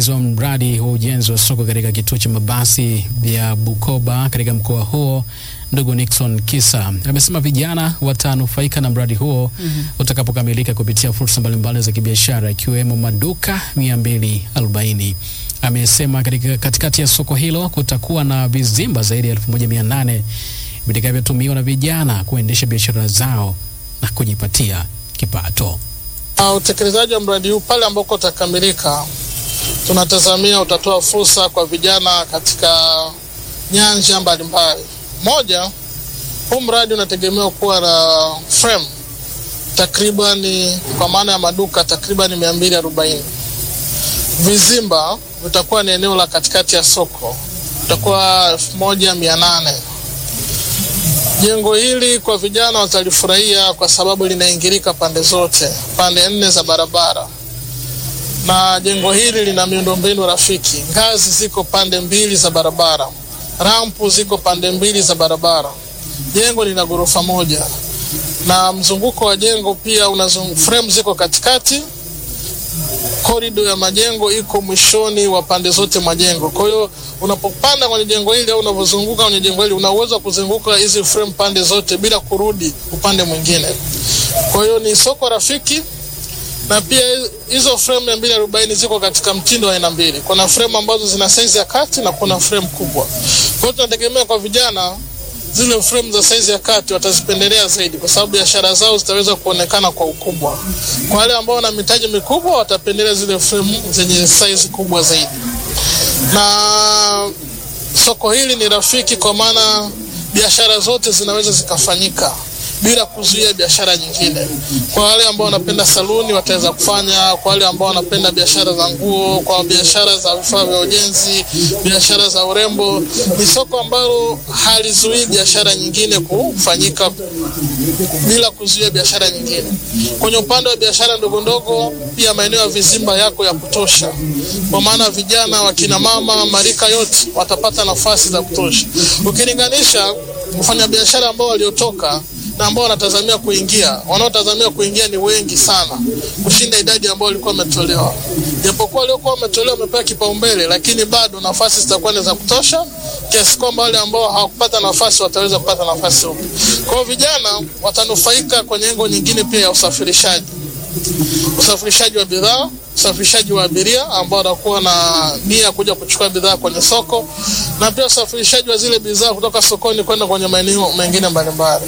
msimamizi wa mradi wa ujenzi wa soko katika kituo cha mabasi vya Bukoba katika mkoa huo ndugu Nixon Kisa amesema vijana watanufaika na mradi huo mm -hmm. utakapokamilika kupitia fursa mbalimbali za kibiashara ikiwemo maduka 240. Amesema katika katikati ya soko hilo kutakuwa na vizimba zaidi ya 1800 vitakavyotumiwa na vijana kuendesha biashara zao na kujipatia kipato. Uh, utekelezaji wa mradi huu pale ambako utakamilika, tunatazamia utatoa fursa kwa vijana katika nyanja mbalimbali. Moja, huu mradi unategemewa kuwa na frame takribani, kwa maana ya maduka takribani mia mbili arobaini. Vizimba vitakuwa ni eneo la katikati ya soko, vitakuwa elfu moja mia nane. Jengo hili kwa vijana watalifurahia kwa sababu linaingilika pande zote, pande nne za barabara, na jengo hili lina miundombinu rafiki. Ngazi ziko pande mbili za barabara, rampu ziko pande mbili za barabara. Jengo lina ghorofa moja na mzunguko wa jengo pia una frame ziko katikati. Korido ya majengo iko mwishoni wa pande zote mwa jengo. Kwa hiyo unapopanda kwenye jengo hili au unapozunguka kwenye jengo hili una uwezo wa kuzunguka hizi frame pande zote bila kurudi upande mwingine. Kwa hiyo ni soko rafiki, na pia hizo frame mia mbili arobaini ziko katika mtindo wa aina mbili. Kuna frame ambazo zina size ya kati na kuna frame kubwa. Kwa hiyo tunategemea kwa vijana zile frame za saizi ya kati watazipendelea zaidi, kwa sababu biashara zao zitaweza kuonekana kwa ukubwa. Kwa wale ambao wana mitaji mikubwa, watapendelea zile frame zenye saizi kubwa zaidi. Na soko hili ni rafiki, kwa maana biashara zote zinaweza zikafanyika bila kuzuia biashara nyingine. Kwa wale ambao wanapenda saluni wataweza kufanya, kwa wale ambao wanapenda biashara za nguo, kwa biashara za vifaa vya ujenzi, biashara za urembo, ni soko ambalo halizuii biashara nyingine kufanyika bila kuzuia biashara nyingine. Kwenye upande wa biashara ndogo ndogo, pia maeneo ya vizimba yako ya kutosha, kwa maana vijana, wakina mama, marika yote watapata nafasi za kutosha, ukilinganisha wafanyabiashara ambao waliotoka na ambao wanatazamia kuingia, wanaotazamia kuingia ni wengi sana kushinda idadi ambao walikuwa wametolewa. Japokuwa waliokuwa wametolewa wamepewa kipaumbele, lakini bado nafasi zitakuwa ni za kutosha kiasi kwamba wale ambao hawakupata nafasi wataweza kupata nafasi huko. Kwa hiyo vijana watanufaika kwenye engo nyingine pia ya usafirishaji, usafirishaji wa bidhaa, usafirishaji wa abiria ambao watakuwa na nia kuja kuchukua bidhaa kwenye soko, na pia usafirishaji wa zile bidhaa kutoka sokoni kwenda kwenye maeneo mengine mbalimbali.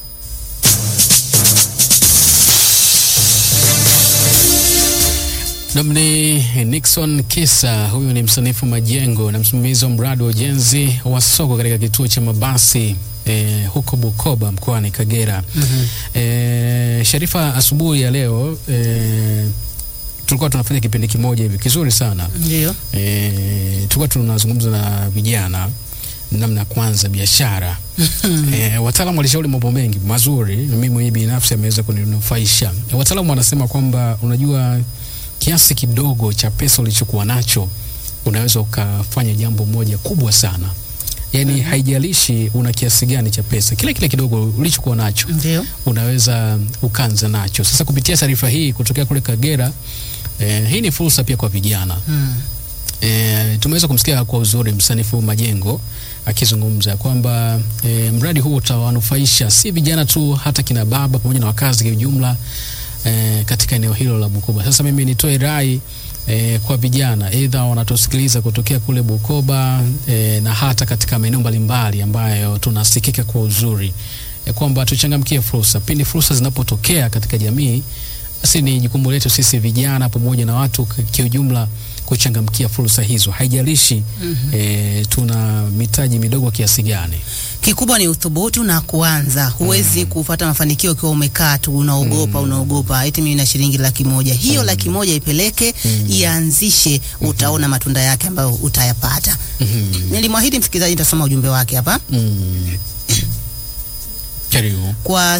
Namni Nixon Kisa, huyu ni msanifu majengo na msimamizi wa mradi wa ujenzi wa soko katika kituo cha mabasi eh, huko Bukoba mkoani Kagera. mm -hmm. Eh, Sharifa, asubuhi ya leo eh, tulikuwa tunafanya kipindi kimoja hivi kizuri sana Ndio. eh, tulikuwa tunazungumza na vijana namna ya kwanza biashara eh, wataalamu walishauri mambo mengi mazuri, na mimi mwenyewe binafsi ameweza kuninufaisha. Eh, wataalamu wanasema kwamba unajua kiasi kidogo cha pesa ulichokuwa nacho unaweza ukafanya jambo moja kubwa sana. Yaani haijalishi una kiasi gani cha pesa, kile kile kidogo ulichokuwa nacho Ndio. unaweza ukanza nacho. Sasa kupitia taarifa hii kutokea kule Kagera, eh, hii ni fursa pia kwa vijana Mm. E, tumeweza kumsikia kwa uzuri msanifu Majengo akizungumza kwamba e, mradi huu utawanufaisha si vijana tu, hata kina baba pamoja na wakazi kwa ujumla e, katika eneo hilo la Bukoba. Sasa mimi nitoe rai e, kwa vijana aidha wanatusikiliza kutokea kule Bukoba e, na hata katika maeneo mbalimbali ambayo tunasikika kwa uzuri e, kwamba tuchangamkie fursa pindi fursa zinapotokea katika jamii basi ni jukumu letu sisi vijana pamoja na watu k- kiujumla kuchangamkia fursa hizo, haijalishi mm-hmm. e, tuna mitaji midogo kiasi gani. Kikubwa ni uthubutu na kuanza. Huwezi kupata mafanikio ukiwa umekaa tu unaogopa, unaogopa eti mimi na shilingi laki moja. Hiyo laki moja ipeleke, ianzishe, utaona matunda yake ambayo utayapata. mm-hmm. Nilimwahidi msikilizaji nitasoma ujumbe wake hapa. mm. Karibu. kwa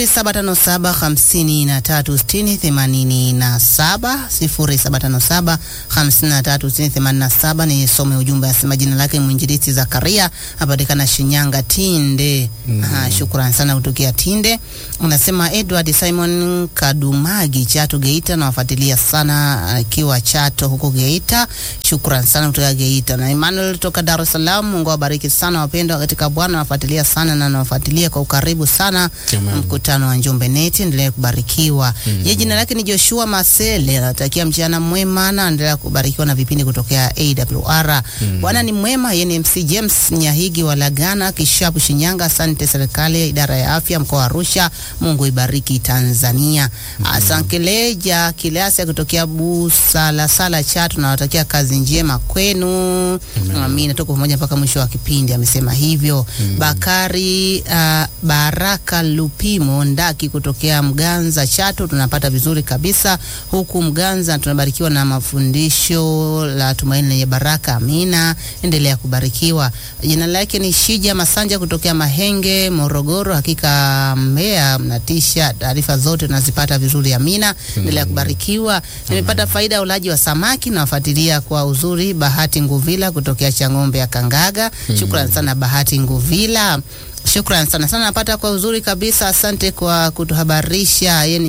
0757536087 0757536087 ni some ujumbe asema jina lake mwinjilisti Zakaria apatikana Shinyanga Tinde. Aha, shukran sana kutokea Tinde. Unasema Edward Simon Kadumagi Chato Geita, nawafuatilia sana akiwa Chato huko Geita. Shukran sana kutoka Geita. Na Emmanuel toka Dar es Salaam, Mungu awabariki sana wapendwa katika Bwana, nawafuatilia sana na nawafuatilia kwa ukaribu sana Amen. mkutano wa Njombe Neti, endelea kubarikiwa. Yeye jina lake ni Joshua Masele, anatakia mchana mwema na endelea kubarikiwa na vipindi kutokea AWR. Bwana ni mwema. Yeye ni MC James Nyahigi wa Lagana Kishapu Shinyanga. Asante serikali, idara ya afya mkoa wa Arusha, Mungu ibariki Tanzania. Asankeleja Kileasa kutokea Busalasala Chato, nawatakia kazi njema kwenu. Amina, tuko pamoja mpaka mwisho wa kipindi, amesema hivyo. Bakari uh, Baraka Lupimo Ndaki kutokea Mganza Chato, tunapata vizuri kabisa huku Mganza, tunabarikiwa na mafundisho la tumaini lenye baraka. Amina, endelea kubarikiwa. Jina lake ni Shija Masanja kutokea Mahenge, Morogoro. Hakika Mbeya mnatisha, taarifa zote tunazipata vizuri. Amina, endelea kubarikiwa. Nimepata faida ya ulaji wa samaki, nawafuatilia kwa uzuri. Bahati Nguvila kutokea Chang'ombe ya Kangaga, shukran sana Bahati Nguvila. Shukran sana sana, napata kwa uzuri kabisa. Asante kwa kutuhabarisha. Yeye ni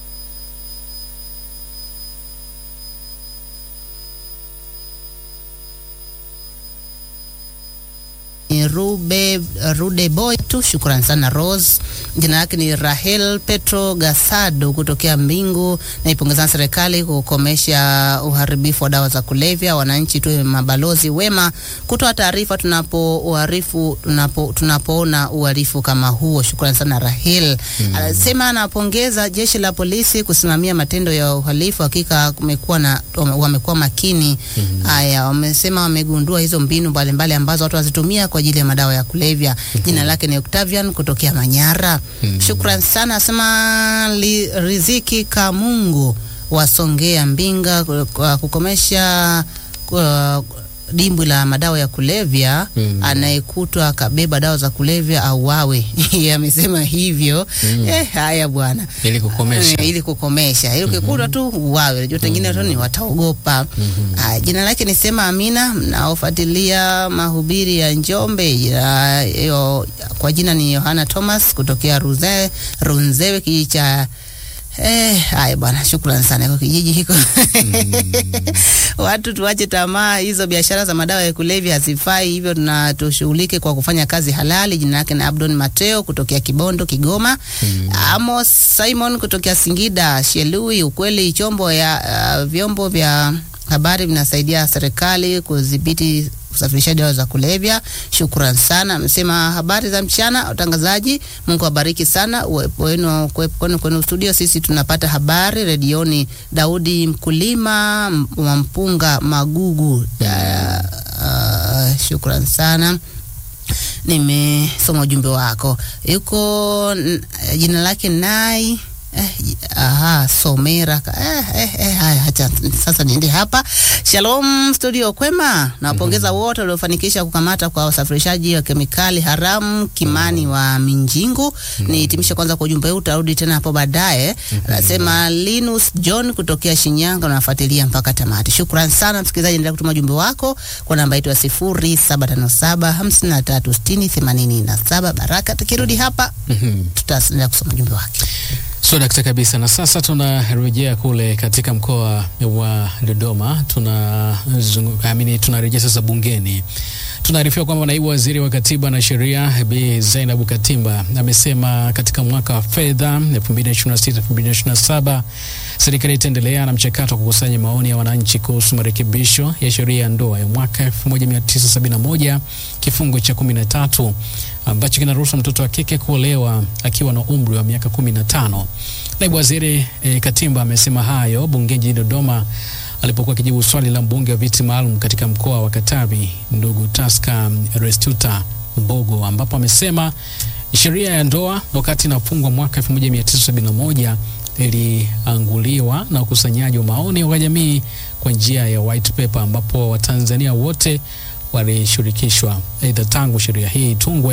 ni Rube, Rude Boy tu. Shukran sana Rose. Jina lake ni Rahel Petro Gasado kutokea Mbingu. Naipongeza serikali kukomesha uharibifu wa dawa za kulevya. Wananchi tuwe mabalozi wema kutoa taarifa tunapo uharifu tunapo tunapoona uhalifu kama huo. Shukran sana Rahel. Anasema anapongeza jeshi la polisi kusimamia matendo ya uhalifu. Hakika kumekuwa na wame- wamekuwa makini. Haya, wamesema wamegundua hizo mbinu mbalimbali ambazo watu wazitumia kwa ajili ya madawa ya kulevya. Jina lake ni Octavian kutokea Manyara. Shukran sana, asema li, Riziki Kamungu wasongea Mbinga ku- kwa kukomesha kwa dimbwi la madawa ya kulevya Mm. anayekutwa akabeba dawa za kulevya auawe. Yeye amesema hivyo. Eh, haya bwana Ili kukomesha. Eh, ili kukomesha ili ukikutwa tu uwawe. Unajua wengine tu ni wataogopa. Ah, jina lake ni Sema Amina, mnaofuatilia mahubiri ya Njombe ya, yo, kwa jina ni Yohana Thomas kutokea Ruze, Runzewe kijiji cha Eh, haya bwana, shukrani sana kwa kijiji hiko. Watu tuache tamaa, hizo biashara za madawa ya kulevya hazifai, hivyo tuna tushughulike kwa kufanya kazi halali. Jina lake ni Abdon Mateo kutokea Kibondo, Kigoma. Amos Simon kutokea Singida, Shelui. Ukweli chombo ya uh, vyombo vya habari vinasaidia serikali kudhibiti usafirishaji dawa za kulevya. Shukran sana. Amesema habari za mchana watangazaji, Mungu awabariki sana uwepo wenu kuwepo kwenu kwenu studio. Sisi tunapata habari redioni. Daudi mkulima m- wa mpunga Magugu. Ya, uh, shukran sana nimesoma ujumbe wako. Yuko n- jina lake Nai Eh, j- aha, Somera ka- eh, eh, eh, haya, acha sasa niende hapa. Shalom studio, kwema. Nawapongeza wote waliofanikisha kukamata kwa wasafirishaji wa kemikali haramu Kimani wa Minjingu. Nihitimishe kwanza kwa ujumbe huu, utarudi tena hapo baadaye. Anasema Linus John kutokea Shinyanga, unafuatilia mpaka tamati. Shukran sana msikilizaji, endelea kutuma ujumbe wako kwa namba yetu ya sifuri saba tano saba hamsini na tatu sitini themanini na saba. Baraka tukirudi hapa Mhm. tutaendelea kusoma ujumbe wake. So dakta kabisa, na sasa tunarejea kule katika mkoa wa Dodoma. Tuna amini, tunarejea sasa bungeni. Tunaarifiwa kwamba naibu waziri wa katiba na sheria Bi Zainabu Katimba amesema katika mwaka wa fedha 2026-2027 serikali itaendelea na mchakato wa kukusanya maoni ya wananchi kuhusu marekebisho ya sheria ya ndoa ya mwaka 1971 kifungu cha 13 ambacho kinaruhusu mtoto wa kike kuolewa akiwa na umri wa miaka 15. Naibu waziri e, Katimba amesema hayo bungeni jijini Dodoma alipokuwa akijibu swali la mbunge wa viti maalum katika mkoa wa Katavi ndugu Taska Restuta Mbogo, ambapo amesema sheria ya ndoa wakati inafungwa mwaka 1971 ilianguliwa na ukusanyaji wa maoni wa jamii kwa njia ya white paper, ambapo Watanzania wote walishirikishwa. Aidha, tangu sheria hii itungwe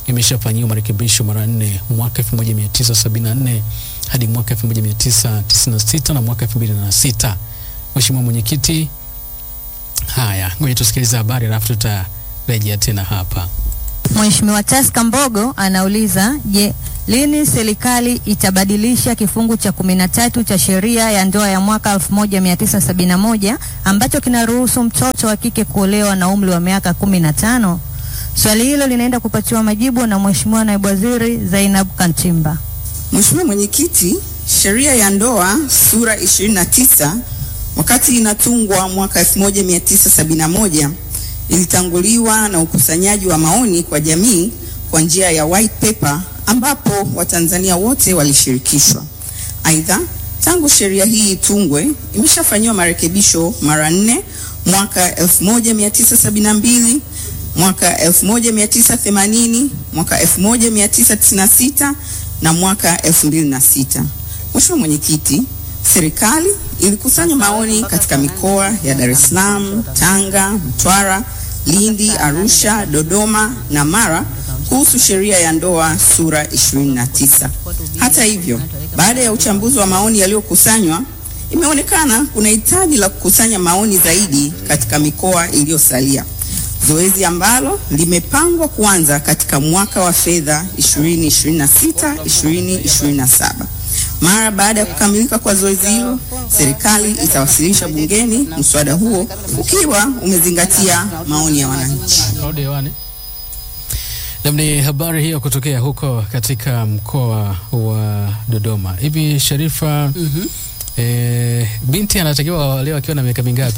imeshafanyiwa marekebisho mara nne mwaka 1974 hadi mwaka 1996 na mwaka 2006. Mheshimiwa Mwenyekiti, haya ngoja tusikilize habari alafu tutarejea tena hapa. Mheshimiwa Taska Mbogo anauliza, je, lini serikali itabadilisha kifungu cha kumi na tatu cha sheria ya ndoa ya mwaka 1971 ambacho kinaruhusu mtoto wa kike kuolewa na umri wa miaka kumi na tano? Swali hilo linaenda kupatiwa majibu na Mheshimiwa Naibu Waziri Zainab Kantimba. Mheshimiwa Mwenyekiti, sheria ya ndoa sura 29 wakati inatungwa mwaka 1971 ilitanguliwa na ukusanyaji wa maoni kwa jamii kwa njia ya white paper ambapo Watanzania wote walishirikishwa. Aidha, tangu sheria hii itungwe imeshafanyiwa marekebisho mara nne mwaka 1972, mwaka 1980, mwaka 1996 na mwaka 2006. Mheshimiwa Mwenyekiti, serikali ilikusanya maoni katika mikoa ya Dar es Salaam, Tanga, Mtwara, Lindi, Arusha, Dodoma na Mara kuhusu sheria ya ndoa sura 29. Hata hivyo, baada ya uchambuzi wa maoni yaliyokusanywa, imeonekana kuna hitaji la kukusanya maoni zaidi katika mikoa iliyosalia, zoezi ambalo limepangwa kuanza katika mwaka wa fedha 2026 2027. Mara baada ya kukamilika kwa zoezi hilo, serikali itawasilisha bungeni mswada huo ukiwa umezingatia maoni ya wananchi. Rudi hewani. Nam, ni habari hiyo kutokea huko katika mkoa wa Dodoma. Hivi Sharifa, Mhm. eh, binti anatakiwa leo akiwa na miaka mingapi?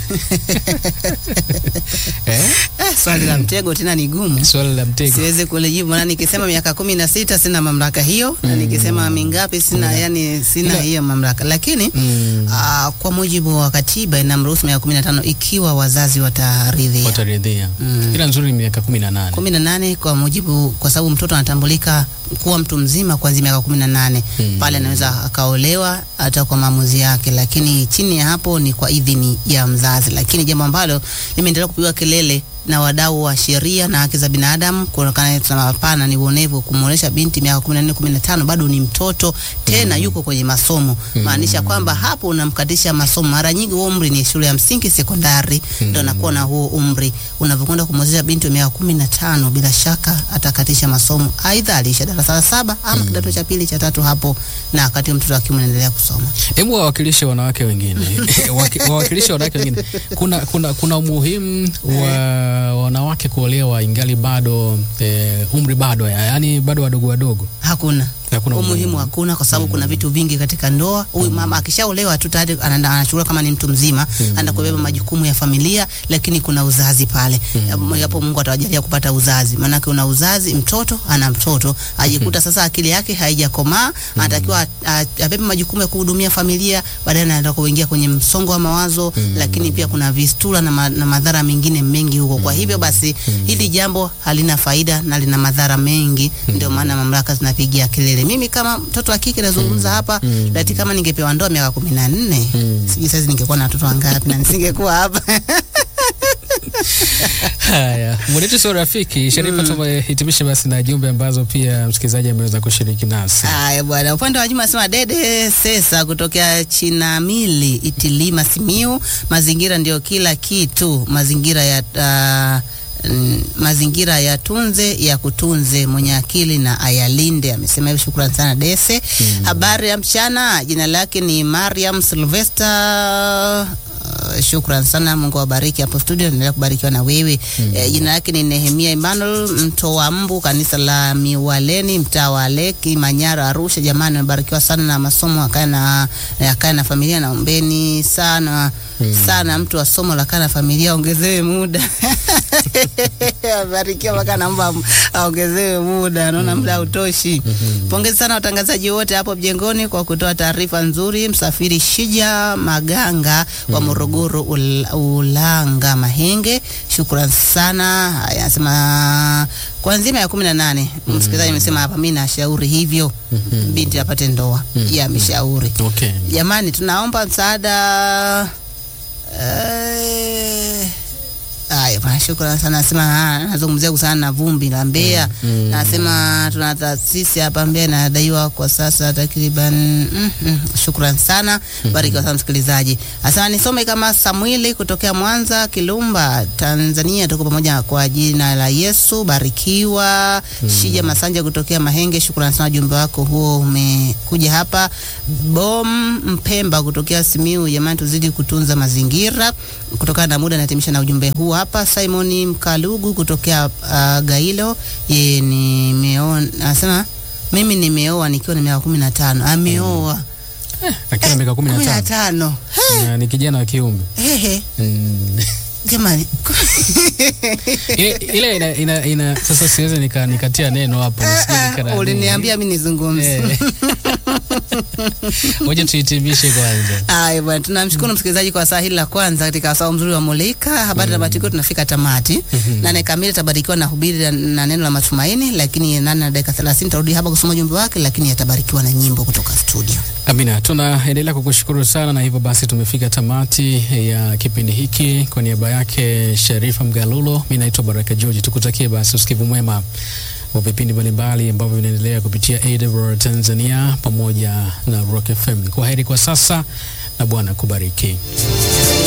eh? Eh, swali la mtego tena ni gumu. Swali la mtego. Siwezi kulijibu na nikisema miaka kumi na sita sina mamlaka hiyo na nikisema mingapi sina, yani sina Ila- hiyo mamlaka, lakini Mm, ah, kwa mujibu wa katiba inamruhusu miaka kumi na tano ikiwa wazazi wataridhia. wataridhia. Mm. Ila nzuri ni miaka kumi na nane. kumi na nane kwa mujibu, kwa sababu mtoto anatambulika kuwa mtu mzima kuanzia miaka kumi na nane Mm. pale anaweza akaolewa hata kwa maamuzi yake, lakini chini ya hapo ni kwa idhini ya mzazi. Lakini jambo ambalo limeendelea kupigwa kelele na wadau wa sheria na haki za binadamu kuonekana tunasema hapana, ni uonevu kumwonyesha binti miaka 14 15 bado ni mtoto tena, yuko kwenye masomo, maanisha kwamba hapo unamkatisha masomo. Mara nyingi huo umri ni shule ya msingi, sekondari, ndio anakuwa na huo umri. Unavyokwenda kumwezesha binti wa miaka 15, bila shaka atakatisha masomo, aidha aliisha darasa la saba ama kidato cha pili cha tatu hapo, na wakati huo mtoto akiwa anaendelea kusoma. Hebu wawakilishe wanawake wengine Waki- wawakilishe wanawake wengine. Kuna, kuna, kuna umuhimu wa wanawake kuolewa ingali bado eh, umri bado ya- yaani bado wadogo wadogo. Hakuna Hakuna umuhimu, umuhimu. hakuna, kwa sababu kuna vitu vingi katika ndoa. Huyu mama akishaolewa tu tayari anaenda anachukua kama ni mtu mzima, anaenda kubeba majukumu ya familia, lakini kuna uzazi pale. Hapo Mungu atawajalia kupata uzazi, maanake una uzazi, mtoto ana mtoto, ajikuta sasa akili yake haijakomaa, anatakiwa a- a- abebe majukumu ya kuhudumia familia, baadaye anaenda kuingia kwenye msongo wa mawazo, lakini pia kuna vistura na, ma, na madhara mengine mengi huko. Kwa hivyo basi hili jambo halina faida na lina madhara mengi, ndio maana mamlaka zinapigia kelele. Mimi kama mtoto wa kike nazungumza hapa, lati kama ningepewa ndoa miaka kumi na nne sijui sasa ningekuwa na watoto wangapi na nisingekuwa hapa. Haya, mwenetu sio rafiki Sharifa, tumehitimisha basi na jumbe ambazo pia msikilizaji ameweza kushiriki nasi. Haya bwana, upande wa Juma anasema Dede Sesa kutokea Chinamili Itilima Simiu, mazingira ndio kila kitu, mazingira ya uh, mm, mazingira ya tunze ya kutunze, mwenye akili na ayalinde. Amesema hivyo, shukrani sana Dese. Habari ya mchana, jina lake ni Mariam Sylvester. Uh, shukran sana, Mungu awabariki hapo studio, endelea kubarikiwa na wewe. Eh, jina lake ni Nehemia Emmanuel Mtoa Mbu, kanisa la Miwaleni, mtaa wa Leki, Manyara, Arusha. Jamani, amebarikiwa sana na masomo, akae na akae na familia, naombeni sana sana, mtu wa somo la kaa na familia ongezewe muda abarikiwa mpaka naomba aongezewe muda, naona muda hautoshi. Pongezi sana watangazaji wote hapo mjengoni kwa kutoa taarifa nzuri. Msafiri Shija Maganga wa Morogoro Ul Ulanga Mahenge, shukran sana. Haya, anasema kuanzia miaka kumi na nane msikilizaji amesema hapa, mi nashauri hivyo binti apate ndoa. Yeye ameshauri. Okay. Jamani, tunaomba msaada eh, haya Ah, Shukrani sana. Nasema ah, nazungumzia kuhusiana na vumbi la Mbeya. Nasema tuna taasisi hapa Mbeya inadaiwa kwa sasa takriban mm, mm, shukrani sana. Barikiwa sana msikilizaji. Asante nisome kama Samueli kutokea Mwanza Kilumba, Tanzania. Tuko pamoja kwa jina la Yesu. Barikiwa. Shija Masanja kutokea Mahenge. Shukrani sana ujumbe wako huo umekuja hapa. Bom Mpemba kutokea Simiu. Jamani tuzidi kutunza mazingira. Kutokana na muda natimisha na ujumbe huu hapa. Simon Mkalugu kutokea uh, Gailo. Yeye nimeona anasema mimi nimeoa nikiwa na miaka kumi na tano. Ameoa akiwa miaka kumi kumi na na tano tano. Na ni kijana wa kiume Ehe, Mm. jamani ile ile ina, ina, ina sasa siwezi nika, nikatia neno hapo nisije nika- uliniambia mi nizungumze. Eh. Ngoja tuhitimishe kwanza. Haya bwana, tunamshukuru msikilizaji kwa saa hili la kwanza katika wasaa mzuri wa Mulika habari na matukio. Tunafika tamati nane kamili tabarikiwa na hubiri na- na neno la matumaini, lakini nane na dakika thelathini tarudi hapa kusoma ujumbe wake, lakini yatabarikiwa na nyimbo kutoka studio. Amina, tunaendelea kukushukuru sana, na hivyo basi tumefika tamati ya kipindi hiki. Kwa niaba yake Sharifa Mgalulo, mi naitwa Baraka George. Tukutakie basi usikivu mwema wa vipindi mbalimbali ambavyo vinaendelea kupitia AWR Tanzania pamoja na Rock FM. Kwa heri kwa sasa na Bwana kubariki.